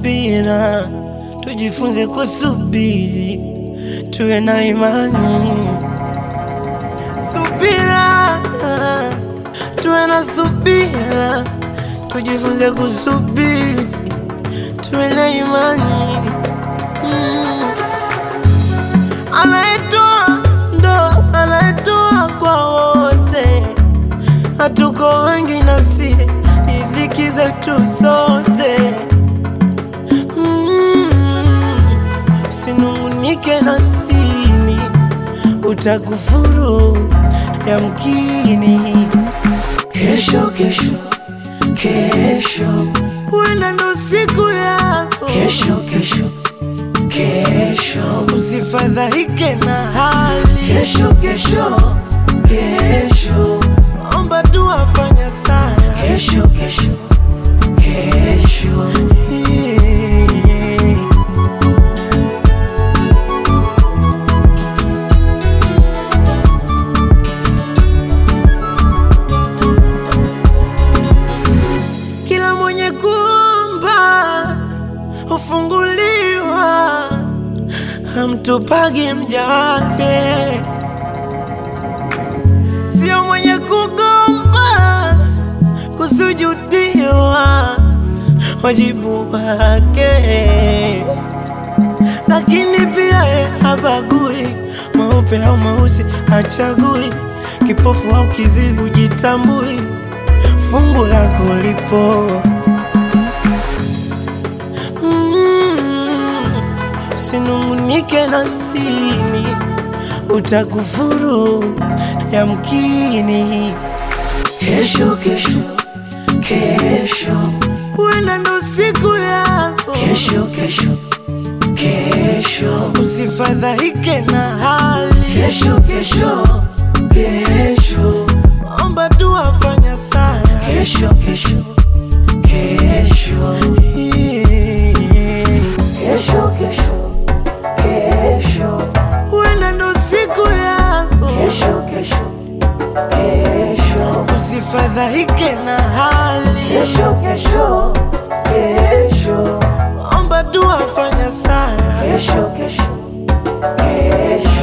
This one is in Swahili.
subira, tujifunze kusubiri, tuwe na imani. Subira, tuwe na subira, tujifunze kusubiri, tuwe na imani. Mm. Anayetoa ndo anayetoa kwa wote, hatuko wengi nasi ni dhiki zetu sote. Mm. Usinungunike nafsini, utakufuru yamkini. Kesho, kesho, kesho, huenda ndo siku yako. Kesho, kesho, kesho, usifadhaike na hali. Kesho, kesho, kesho, omba tu afanya sana. Kesho, kesho, kesho, yeah. Kila mwenye kuomba hufunguliwa, hamtupagi mja wake. Sio mwenye kugomba kusujudiwa, wajibu wake. Lakini pia ye habagui meupe au meusi, hachagui kipofu au kizivu, jitambui fungu lako lipo. Mm, Usinungunike nafsini, utakufuru yamkini. Kesho, kesho, kesho, huenda ndo siku yako. Kesho, kesho, kesho, usifadhaike na hali. Kesho, kesho, kesho, omba tu afanya sana. Kesho, kesho, kesho, yeah. Kesho, kesho, kesho, huenda ndo siku yako. Kesho, kesho, kesho, usifadhaike na hali. Kesho, kesho, kesho, omba tu afanya sana. Kesho, kesho, kesho.